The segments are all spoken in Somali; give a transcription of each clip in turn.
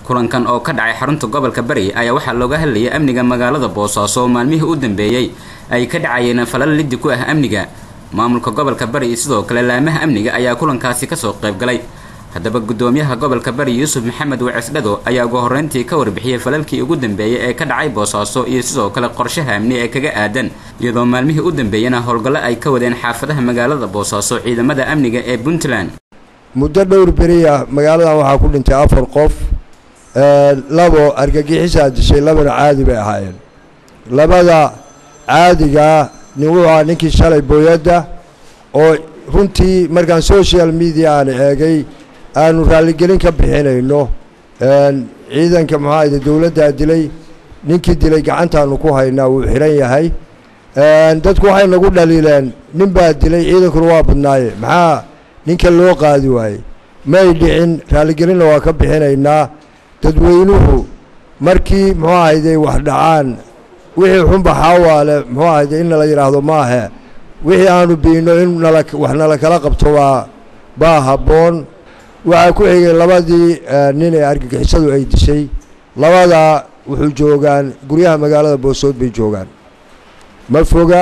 kulankan oo ka dhacay xarunta gobolka bari ayaa waxaa looga hadlayay amniga magaalada boosaaso oo maalmihii u dambeeyey ay ka dhacayeen falal liddi ku ah amniga maamulka gobolka bari iyo sidoo kale laamaha amniga ayaa kulankaasi kasoo qaybgalay haddaba guddoomiyaha gobolka bari yuusuf maxamed wacisdhado ayaa ugu horreyntii ka warbixiyey falalkii ugu dambeeyey ee ka dhacay boosaaso iyo sidoo kale qorshaha amni ee kaga aadan iyadoo maalmihii u dambeeyena howlgallo ay ka wadeen xaafadaha magaalada boosaaso ciidamada amniga ee puntland muddo dhowr beriya magaaladan waxaa ku dhintay afar qof labo argagixisaa dishay labana caadi bay ahaayeen labada caadigaa nin wuxuu ahaa ninkii shalay booyadda oo runtii markaan social media aan eegay aanu raalligelin ka bixinayno ciidanka maxaayde dowladdaa dilay ninkii dilay gacantaanu ku haynaa wuu xihan yahay dadku waxay nagu dhaliileen nin baa dilay ciidankuna waa badnaaye maxaa ninka loo qaadi waayey may dhicin raalligelinna waa ka bixinaynaa dadweynuhu markii muxuu ahayde wax dhacaan wixii xunba xaawaale muxuu ahayde in nala yidhaahdo maahe wixii aanu biino in nala wax nala kala qabto baa baa habboon waxaa ku xigay labadii nin ee argagixisadu ay dishay labadaa wuxuu joogaan guryaha magaalada boosood bay joogaan ma foga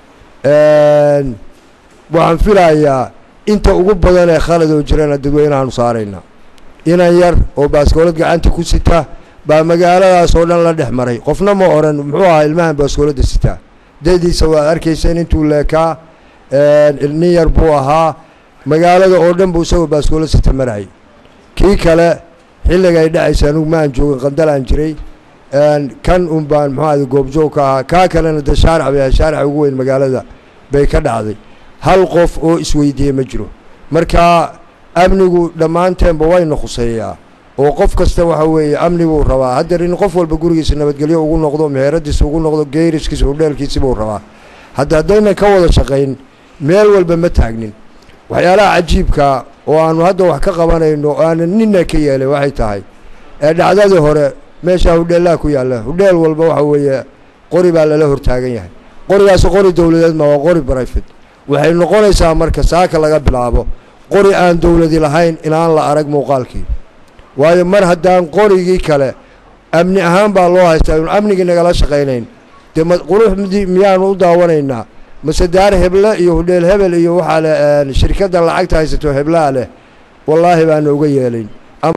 waxaan filayaa inta ugu badan ee khalad oo jirana dadweynahaanu saarayna inan yar oo baaskoolad gacanta ku sita baa magaaladaas oo dhan la dhex maray qofna ma odhan muxuu ahaa ilmahan baaskooladda sitaa dadiisa waad arkayseen intuu leekaa nin yar buu ahaa magaalada oo dhan buu isagoo baaskoolad sita marayay kii kale xilliga ay dhacaysa anugu maan joogin qandalaan jiray kan un baan muxuu ahada goobjoog ka ahaa kaa kalena dee shaarac bay ahay shaaraca ugu weyn magaalada bay ka dhacday hal qof oo isweydiiyey ma jiro marka amnigu dhammaanteenba wayna khuseeyaa oo qof kasta waxa weeye amni buu rabaa haddeer in qof walba gurigiisa nabadgelyo ugu noqdo meheradiisa ugu noqdo geeriskiisa hudheelkiisi buu rabaa hadda haddaynan ka wada shaqayn meel walba ma taagnin waxyaalaha cajiibka oo aanu hadda wax ka qabanayno o aanan nina ka yeelay waxay tahay ee dhacdadii hore meeshaa hudheellaha ku yaalla hudheel walba waxa weeye qori baa lala hortaagan yahay qorigaasi qori dowladeed ma waa qori brifate waxay noqonaysaa marka saaka laga bilaabo qori aan dowladi lahayn inaan la arag muuqaalkii waayo mar haddaan qorigii kale amni ahaan baa loo haystaa inu amnigii nagala shaqaynayn dee ma quruxdii miyaanu u daawanaynaa mase daar heble iyo hudheel hebel iyo waxaa le shirkadda lacagta haysato heblaa leh wallaahi baana uga yeelayn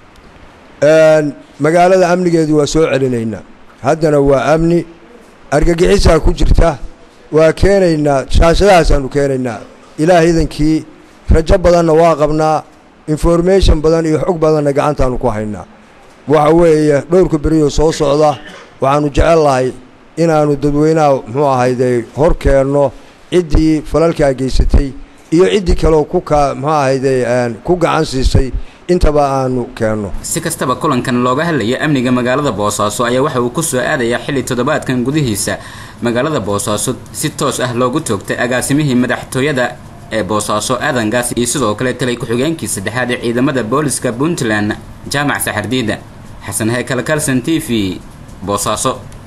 magaalada amnigeedu waa soo celinaynaa haddana waa amni argagixisaa ku jirta waa keenaynaa shaashadahaasaanu keenaynaa ilaah idankii rajo badanna waa qabnaa information badan iyo xog badanna gacantaanu ku haynaa waxa weeye dhowrka beriyo soo socda waxaanu jecel lahay inaanu dadweynaha muxuu ahayde hor keenno ciddii falalkaa geysatay iyo ciddii kaleo ku ka muxuu ahayde ku gacan siisay intaba aanu keenno si kastaba kulankan looga hadlaya amniga magaalada boosaaso ayaa waxa uu ku soo aadayaa xilli toddobaadkan gudihiisa magaalada boosaaso si toos ah loogu toogtay agaasimihii madaxtooyada ee boosaaso aadangaas iyo sidoo kale talay ku-xigeenkii saddexaad ee ciidamada booliska puntland jaamac saxardiida xasan heykal kalson t v boosaaso